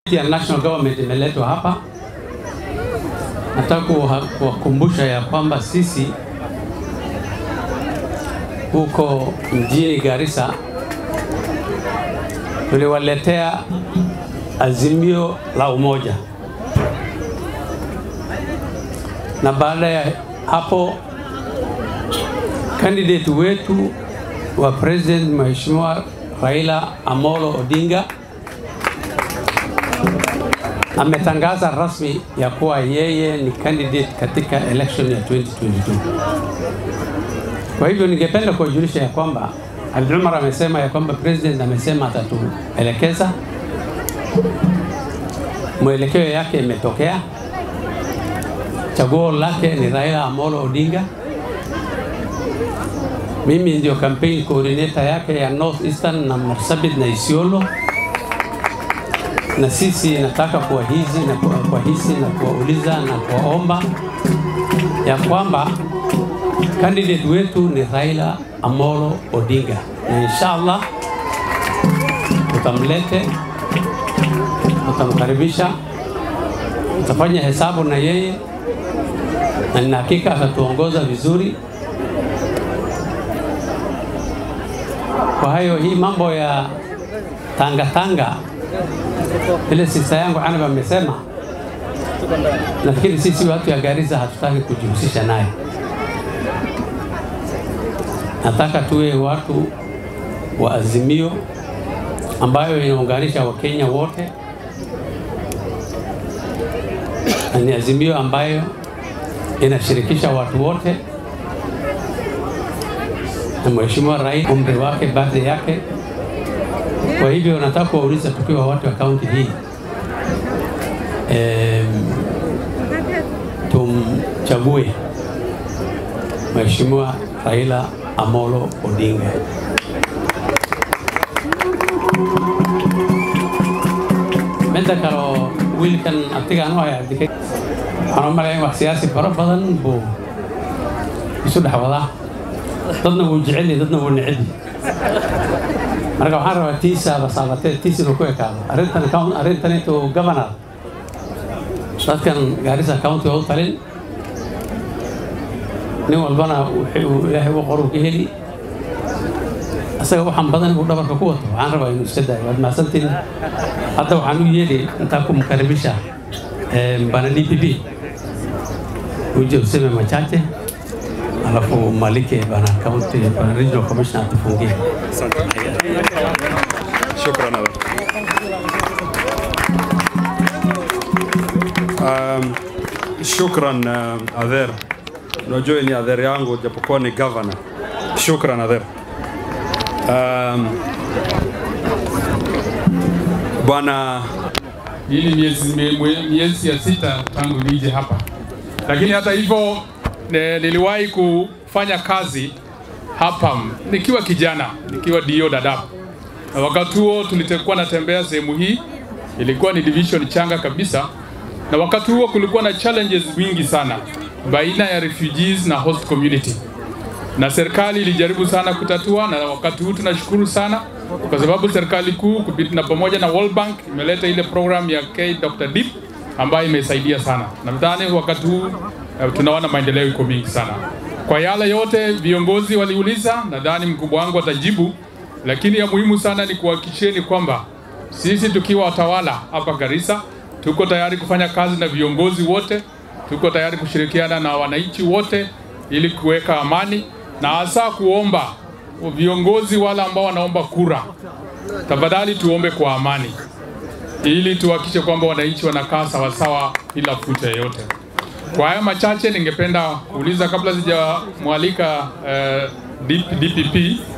ya national government imeletwa hapa. Nataka kuwakumbusha ya kwamba sisi huko mjini Garissa tuliwaletea azimio la umoja, na baada ya hapo candidate wetu wa president Mheshimiwa Raila Amolo Odinga ametangaza rasmi ya kuwa yeye ni candidate katika election ya 2022. Kwa hivyo ningependa kuwajulisha ya kwamba Abdi Umar amesema ya kwamba president amesema atatuelekeza, mwelekeo yake imetokea, chaguo lake ni Raila Amolo Odinga. Mimi ndio campaign coordinator yake ya North Eastern na Marsabit na Isiolo na sisi nataka kuwahizi na kuwahisi na kuwauliza na kuwaomba ya kwamba candidate wetu ni Raila Amolo Odinga, na inshallah tutamlete, tutamkaribisha, tutafanya hesabu na yeye, na nina hakika atatuongoza vizuri. Kwa hayo hii mambo ya tanga tanga ile sista yangu Anab amesema, nafikiri sisi watu ya Garissa hatutaki kujihusisha naye. Nataka tuwe watu wa azimio ambayo inaunganisha Wakenya wote, na ni azimio ambayo inashirikisha watu wote, na Mheshimiwa Rais umri wake, birthday yake kwa hivyo nataka kuwauliza tukiwa watu wa kaunti hii e, tumchague Mheshimiwa Raila Amolo Odinga. Midda kaloo wiilkan abtigaan u haya abdike waxaan u malayn wax siyaasi faro badan buu isu dhex wadaa dadna wuu jecel yahay dadna wuu necel yahay marka waxaan rabaa tiisaaba saabatee tiis inuu ku ekaado arrintan arrintan intuu governor dadkan Garissa county oo talin nin walbana wuxuu ilaahay u qoru ka heli asaga waxaan badan uu dhabarka ku wato waxaan rabaa inuu iska daayo waad mahadsantiin hadda waxaan u yeeli intaa ku mkaribisha bana DPP uje useme machache alafu malike bana county bana regional commissioner atufungie شكرا أبا. Um, shukran uh, Adher. Unajua ni Adher yangu japokuwa ni governor. Shukran Adher. Um, Bwana Hii ni miezi, mie- miezi ya sita tangu nije hapa, lakini hata hivyo ne- niliwahi kufanya kazi hapa nikiwa kijana, nikiwa dio Dadaab, na wakati huo tulikuwa natembea sehemu hii, ilikuwa ni division changa kabisa, na wakati huo kulikuwa na challenges wingi sana baina ya refugees na host community na serikali ilijaribu sana kutatua, na wakati huu tunashukuru sana kwa sababu serikali kuu kupit- na pamoja na World Bank imeleta ile program ya K Dr. Deep ambayo imesaidia sana. Nadhani wakati huu uh, tunaona maendeleo iko mingi sana. Kwa yale yote viongozi waliuliza, nadhani mkubwa wangu atajibu, lakini ya muhimu sana ni kuhakikisheni kwamba sisi tukiwa watawala hapa Garissa tuko tayari kufanya kazi na viongozi wote, tuko tayari kushirikiana na wananchi wote ili kuweka amani na hasa kuomba viongozi wale ambao wanaomba kura, tafadhali tuombe kwa amani ili tuhakikishe kwamba wananchi wanakaa sawasawa bila fucha yoyote. Kwa haya machache, ningependa kuuliza kabla sijamwalika uh, DPP